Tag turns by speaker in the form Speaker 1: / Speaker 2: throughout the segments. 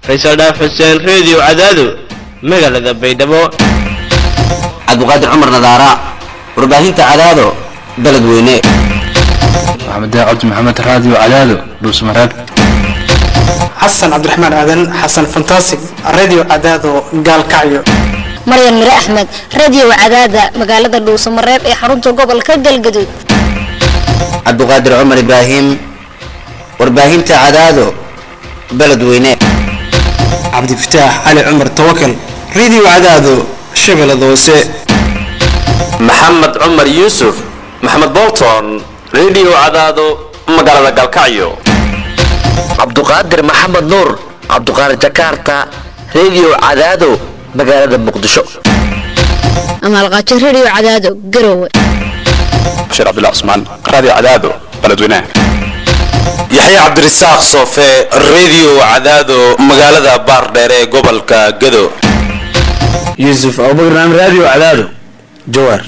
Speaker 1: faysal dhaaf xuseen reediyo cadaado magaalada baydhabo
Speaker 2: cabdiqaadir cumar nadaara warbaahinta cadaado beledweyne
Speaker 3: maxamed cabdi maxamed raadiyo cadaado dhuusmareeb
Speaker 4: xasan cabdiraxmaan aadan xasan fantasig radio cadaado gaalkacyo
Speaker 5: maryan mire axmed radio cadaada magaalada dhuusamareeb ee xarunta gobolka galgaduud
Speaker 2: cabdiqaadir cumar ibraahim warbaahinta cadaado beledweyne
Speaker 4: cabdifataax cali cumar tawakal radio cadaado shabeellada hoose
Speaker 6: maxamed cumar yuusuf maxamed bolton radio cadaado magaalada galkacyo
Speaker 7: cabduqaadir maxamed nuur cabduqaadir jakarta radio cadaado magaalada muqdisho
Speaker 5: amaalqaajo radio cadaado garowe
Speaker 3: bashiir cabdullah cusmaan raadiyo cadaado beledweynaha
Speaker 6: yaxya cabdirasaaq soofe radio cadaado magaalada baardheer ee gobolka gado
Speaker 8: yuusuf abubakar naam radio cadaado jawaar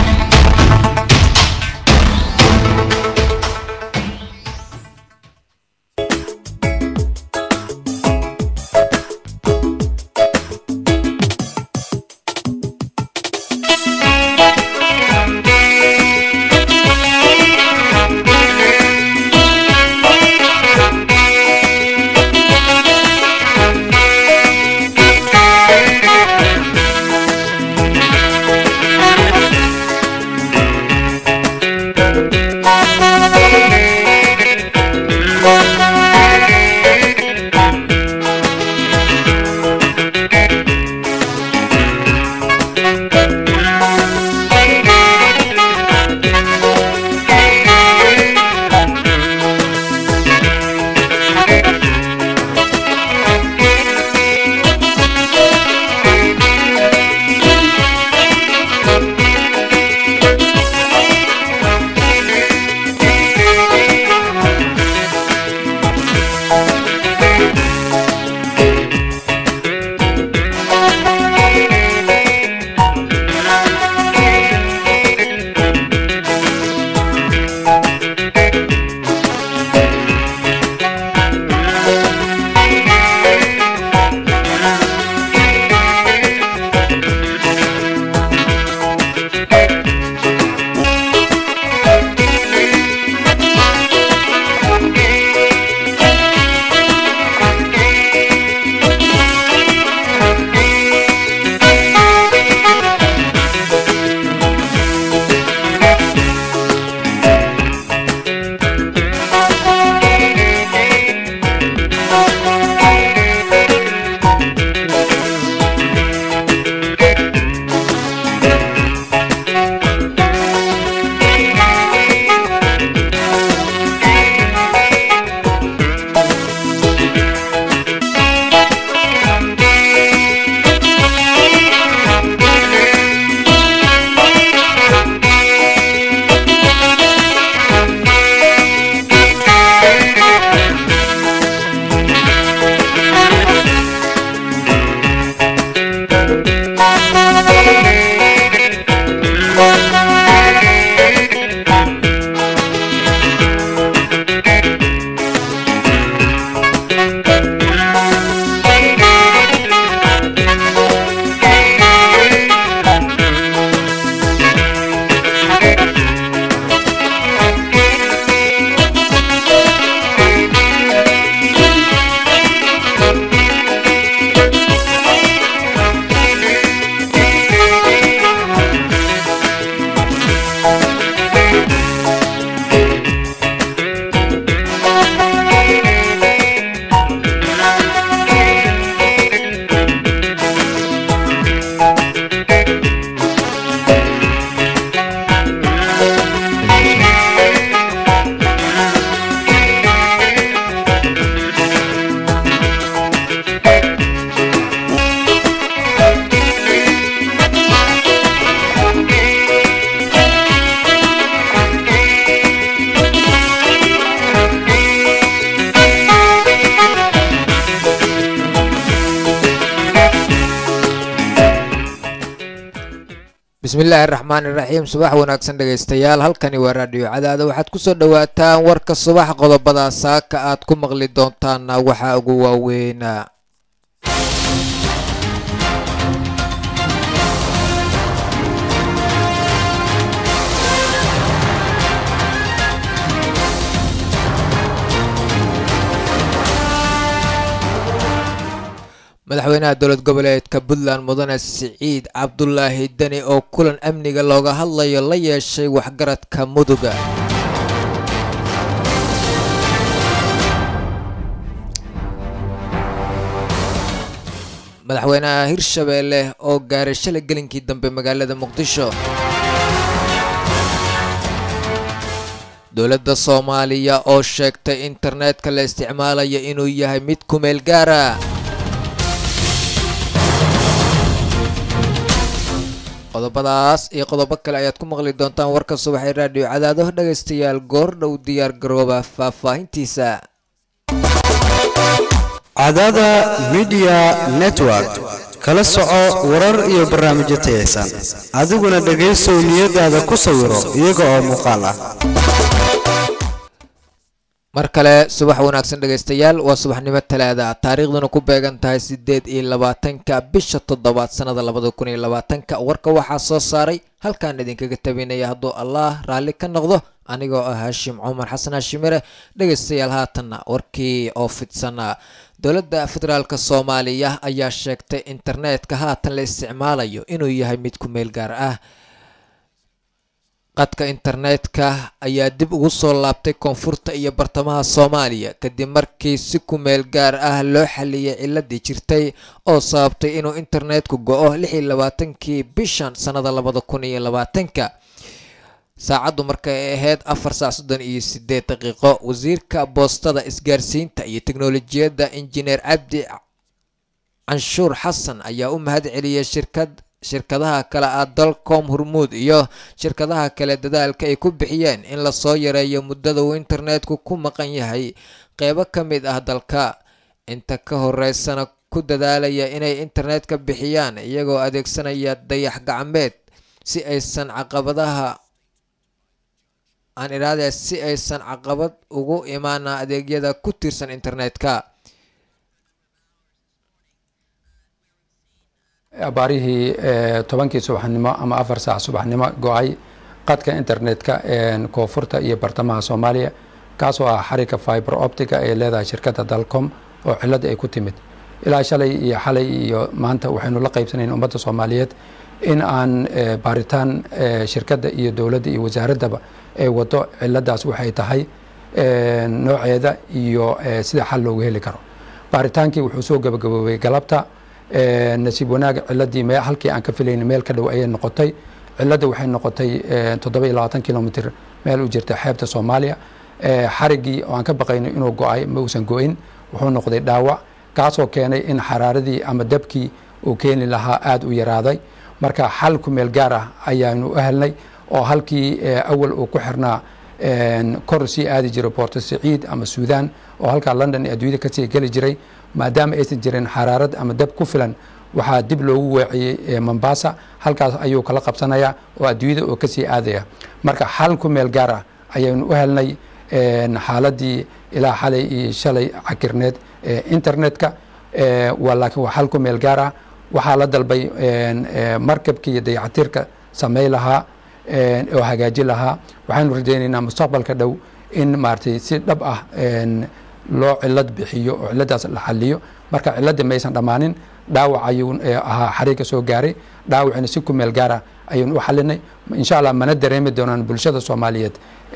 Speaker 9: bismillaahi raxmaan iraxiim subax wanaagsan dhegaystayaal halkani waa raadhiyo cadaada waxaad kusoo dhawaataan warka subax qodobada saaka aad ku maqli doontaana waxaa ugu waaweynaa madaxweynaha dowlad goboleedka puntland mudane siciid cabdulaahi deni oo kulan amniga looga hadlayo la yeeshay waxgaradka muduga madaxweynaha hirshabeelle oo gaaray shalay gelinkii dambe magaalada muqdisho dowladda soomaaliya oo sheegtay internetka la isticmaalayo inuu yahay mid kumeel gaara qodobadaas iyo qodobo kale ayaad ku maqli doontaan warka subaxee raadhiyo cadaado dhegaystayaal goor dhow diyaar garooba faahfaahintiisa
Speaker 4: cadaada midiya network kala soco warar iyo barnaamijyo tayaysan adiguna dhegaysow niyadaada ku sawiro iyaga oo muuqaal ah
Speaker 9: mar kale subax wanaagsan dhegaystayaal waa subaxnimo talaada taariikhduna ku beegan tahay sideed iyo labaatanka bisha toddobaad sanada labada kun iyo labaatanka warka waxaa soo saaray halkaan idinkaga tabinaya hadduu allah raalli ka noqdo anigoo ah haashim cumar xasan haashimire dhegaystayaal haatanna warkii oo fidsana dowladda federaalk soomaaliya ayaa sheegtay internetka haatan la isticmaalayo inuu yahay mid ku meel gaar ah qadka internetka ayaa dib ugu soo laabtay koonfurta iyo bartamaha soomaaliya kadib markii si ku meel gaar ah loo xaliyay ciladii jirtay oo sababtay inuu internetku go-o lix iyo labaatankii bishan sannada labada kun iyo labaatanka saacaddu markay ahayd afar saac soddon iyo sideed daqiiqo wasiirka boostada isgaarsiinta iyo teknolojiyadda injineer cabdi canshuur xasan ayaa u mahad celiyay shirkad shirkadaha kale ah dalcom hormuud iyo shirkadaha kale dadaalka ay ku bixiyeen in lasoo yareeyo muddada uu internetku ku maqan yahay qeybo ka mid ah dalka inta ka horeysana ku dadaalaya inay internetka bixiyaan iyagoo adeegsanaya dayax gacmeed si aysan caqabadaha aan idhaahde si aysan caqabad ugu imaana adeegyada ku tiirsan internetka
Speaker 10: abaarihii tobankii subaxnimo ama afar saac subaxnimo go-ay qadka internetka koonfurta iyo bartamaha soomaaliya kaasoo ah xarigga fiber optica ee leedahay shirkadda dalcom oo cilada ay ku timid ilaa shalay iyo xalay iyo maanta waxaynu la qaybsanayn ummadda soomaaliyeed in aan baaritaan shirkadda iyo dowladda iyo wasaaraddaba ay wado ciladaas waxay tahay nooceeda iyo sida xal loogu heli karo baaritaankii wuxuu soo gabagaboobay galabta nasiib wanaag ciladii me halkii aan ka filayna meel ka dhow ayay noqotay cilada waxay noqotay toddoba iyo labaatan kilomitr meel u jirta xeebta soomaaliya xariggii oo aan ka baqayno inuu go-ay ma uusan go-in wuxuu noqday dhaawac kaasoo keenay in xaraaradii ama dabkii uu keeni lahaa aada u yaraaday marka xal ku meel gaar ah ayaanu u helnay oo halkii awal uu ku xirnaa kor sii aadi jiray boorto siciid ama suudan oo halkaa london ee adduunyada kasii geli jiray maadaama aysan jirin xaraarad ama dab ku filan waxaa dib loogu weeciyey mombasa halkaas ayuu kala qabsanayaa oo adduunyada oo kasii aadaya marka xal ku meel gaar ah ayaynu u helnay xaaladii ilaa xalay iyo shalay cakirneed internetka waa laakiin waa xal ku meel gaar ah waxaa la dalbay markabkii iyo dayactirka samey lahaa oo hagaaji lahaa waxaynu rajaynaynaa mustaqbalka dhow in maaragtay si dhab ah loo cilad bixiyo oo ciladaas la xaliyo marka ciladii maysan dhammaanin dhaawac ayuu ahaa xariiga soo gaaray dhaawacina si ku meel gaara ayaynu u xalinay insha allah mana dareemi doonaan bulshada soomaaliyeed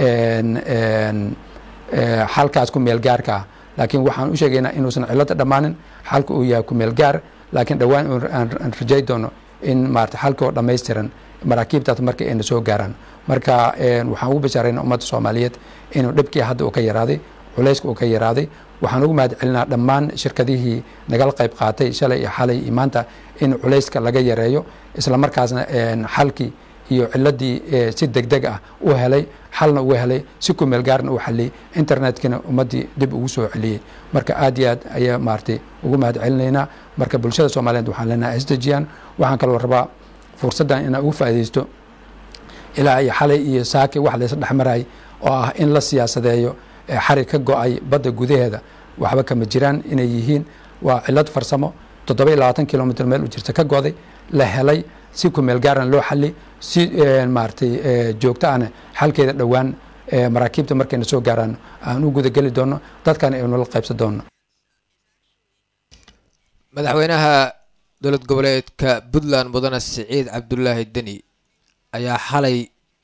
Speaker 10: xalkaas ku meel gaarka ah laakiin waxaan u sheegaynaa inuusan cilada dhammaanin xalka uu yahay ku meel gaar laakiin dhowaan aan rajay doono in maarata xalka oo dhammaystiran maraakiibtaas marka ayna soo gaaraan marka waxaan ugu bashaarayna ummadda soomaaliyeed inuu dhibkii hadda uu ka yaraaday culayska uu ka yaraaday waxaan ugu mahad celinaa dhammaan shirkadihii nagala qayb qaatay shalay iyo xalay iyo maanta in culayska laga yareeyo isla markaasna xalkii iyo ciladii si deg deg ah u helay xalna uga helay si ku meel gaarna u xaliyey internetkina ummaddii dib ugu soo celiyey marka aad iyo aad ayaa maaragtay ugu mahad celinaynaa marka bulshada soomaaliyeed waxaan leenahay isdejiyaan waxaan kaloo rabaa fursaddan inaan ugu faa'iidaysto ilaa iyo xalay iyo saaki wax laysa dhexmarayay oo ah in la siyaasadeeyo xarig ka go-ay badda gudaheeda waxba kama jiraan inay yihiin waa cilad farsamo toddoba iyo labaatan kilomitr meel u jirta ka goday la helay si ku meel gaaran loo xali si maaragtay joogto ahna xalkeeda dhowaan maraakiibta markayna soo gaaraan aan u gudageli doono dadkana aynu la qaybsan doono
Speaker 9: madaxweynaha dowlad goboleedka puntland mudane siciid cabdulaahi deni ayaa xalay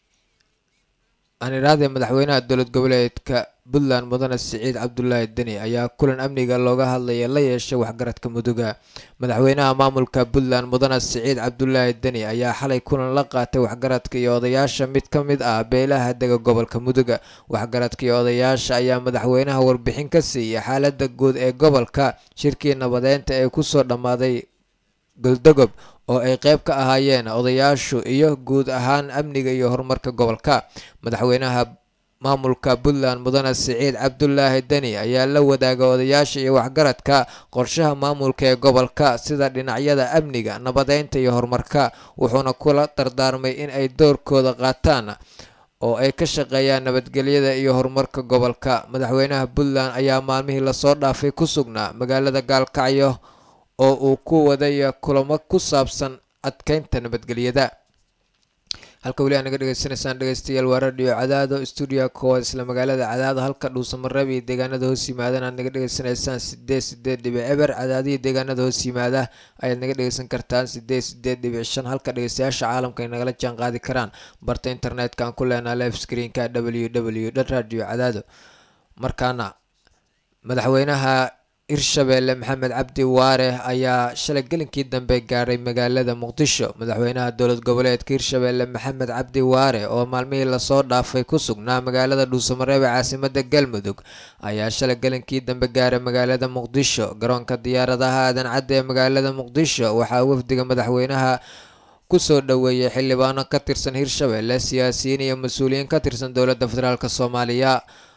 Speaker 9: aan idhahdee madaxweynaha dowlad goboleedka puntland mudane siciid cabdulaahi deni ayaa kulan amniga looga hadlaya la yeeshay waxgaradka muduga madaxweynaha maamulka puntland mudane siciid cabdulaahi deni ayaa xalay kulan la qaatay waxgaradka iyo odayaasha mid ka mid ah beelaha dega gobolka muduga waxgaradka iyo odayaasha ayaa madaxweynaha warbixin ka siiyay xaalada guud ee gobolka shirkii nabadeynta ee kusoo dhammaaday goldogob oo ay qayb ka ahaayeen odayaashu iyo guud ahaan amniga iyo horumarka gobolka madaxweynaha maamulka puntland mudane siciid cabdulaahi deni ayaa la wadaaga odayaasha iyo waxgaradka qorshaha maamulka ee gobolka sida dhinacyada amniga nabadeynta iyo horumarka wuxuuna kula dardaarmay in ay doorkooda qaataan oo ay ka shaqeeyaan nabadgelyada iyo horumarka gobolka madaxweynaha puntland ayaa maalmihii lasoo dhaafay ku sugnaa magaalada gaalkacyo oo uu ku wadaya kulamo ku saabsan adkeynta nabadgelyada halka weli aa naga dhegeysanaysaan dhegeystayaal waa radio cadaado stuudiya koowaad isla magaalada cadaado halka dhuusamareeb iyo deegaanada hoos yimaadaan aad naga dhegeysanaysaan sideed sideed dhibic eber cadaadihii deegaanada hoos yimaada ayaad naga dhegeysan kartaan sideed sideed dhibic shan halka dhegeystayaasha caalamka ay nagala jaan qaadi karaan barta internetka aan ku leenaha live screenka w w dot radio cadaado markaana madaxweynaha hirshabeelle maxamed cabdi waare ayaa shalay gelinkii dambe gaadhay magaalada muqdisho madaxweynaha dowlad goboleedka hirshabeelle maxamed cabdi waare oo maalmihii lasoo dhaafay ku sugnaa magaalada dhuusamareeb ee caasimada galmudug ayaa shalay gelinkii dambe gaaray magaalada muqdisho garoonka diyaaradaha aadan cadde ee magaalada muqdisho waxaa wafdiga madaxweynaha kusoo dhoweeyay xildhibaano ka tirsan hirshabeelle siyaasiyiin iyo mas-uuliyiin ka tirsan dowladda federaalk soomaaliya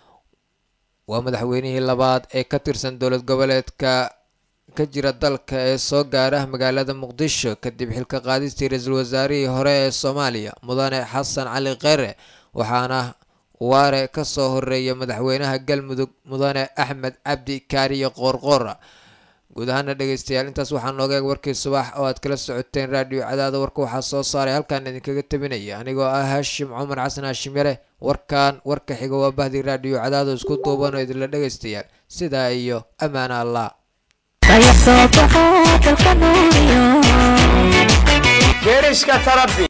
Speaker 9: waa madaxweynihii labaad ee ka tirsan dowlad goboleedka ka jira dalka ee soo gaara magaalada muqdisho kadib xilka qaadistii ra-iisul wasaarihii hore ee soomaaliya mudane xasan cali kheyre waxaana waare kasoo horeeya madaxweynaha galmudug mudane axmed cabdi kaariyo qoorqoora guud ahaana dhegeystayaal intaas waxaa nooga eeg warkii subax oo aad kala socoteen raadiyo cadaada warka waxaa soo saaray halkaan idinkaga tabinaya anigoo ah haashim cumar xasan haashim yare warkan warka xiga waa bahdi raadiyo cadaado isku duuban oo idinla dhegeystayaal sidaa iyo ammaana allah
Speaker 11: geerishka tarabi